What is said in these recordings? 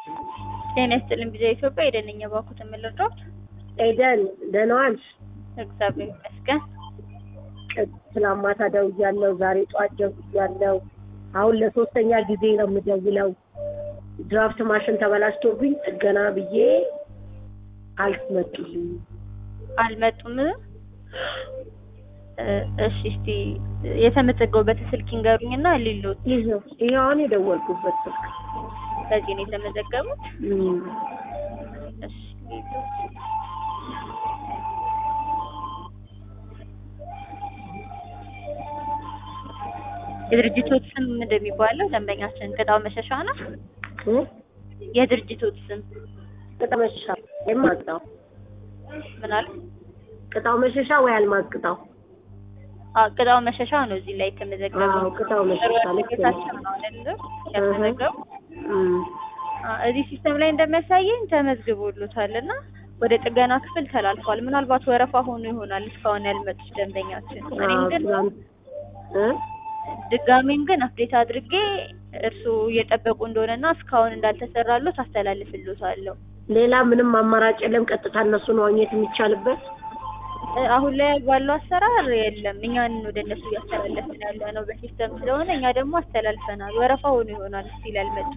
ጤና ይስጥልኝ ጊዜ ኢትዮጵያ የደነኛ ባኩት የምልርዳት ኤደን ደህና ዋልሽ? እግዚአብሔር ይመስገን። ትናንት ማታ ደውያለሁ፣ ዛሬ ጠዋት ደውያለሁ። አሁን ለሶስተኛ ጊዜ ነው የምደውለው። ድራፍት ማሽን ተበላሽቶብኝ ጥገና ብዬ አልመጡልኝ። አልመጡም። እ እሺ እስቲ የተመዘገቡበት ስልክ ይንገሩኝና ሊሎት ይኸው ይኸው አሁን የደወልኩበት ስልክ በዚህ ነው የተመዘገቡት። እም፣ እሺ ሊሎት የድርጅቶት ስም ምንድን የሚባለው? ደንበኛችን ቅጣው መሸሻ ነው። እ? የድርጅቶት ስም ቅጣው መሸሻ ወይም አልማዝ ምን አለ? ቅጣው መሸሻ ወይ አልማዝ ቅጣው? አዎ ቅጣው መሸሻ ነው እዚህ ላይ የተመዘገበው። አዎ ቅጣው መሸሻ ልክ ነው። ጌታቸው ነው አይደል? ያመዘገቡ እም፣ እዚህ ሲስተም ላይ እንደሚያሳየኝ ተመዝግቦሎታል እና ወደ ጥገና ክፍል ተላልፏል። ምናልባት ወረፋ ሆኖ ይሆናል እስካሁን ያልመጡት ደንበኛችን። እኔም አዎ ግን ትናንት እ? ድጋሜም ግን አፕዴት አድርጌ እርስዎ እየጠበቁ እንደሆነና እስካሁን እንዳልተሰራሎት አስተላልፍሎታለሁ። ሌላ ምንም አማራጭ የለም። ቀጥታ እነሱን ማግኘት የሚቻልበት እ አሁን ላይ ባለው አሰራር የለም። እኛን ወደ እነሱ እያስተላለፍን ያለ ነው በሲስተም ስለሆነ እኛ ደግሞ አስተላልፈናል። ወረፋ ሆኖ ይሆናል እስቲል ያልመጡ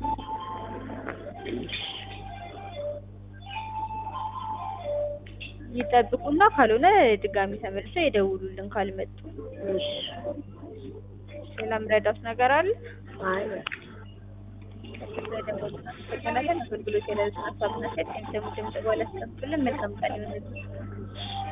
ይጠብቁና ካልሆነ ድጋሚ ተመልሰው የደውሉልን ካልመጡ። እሺ። ሌላ ምረዳት ነገር አለ? አይ ስለደወሉልን አመሰግናለን። አገልግሎት የሌሉትን ሀሳብና ሴት ከሚሰሙ ድምጽ በኋላ መልካም ቀን ይሁንልዎት።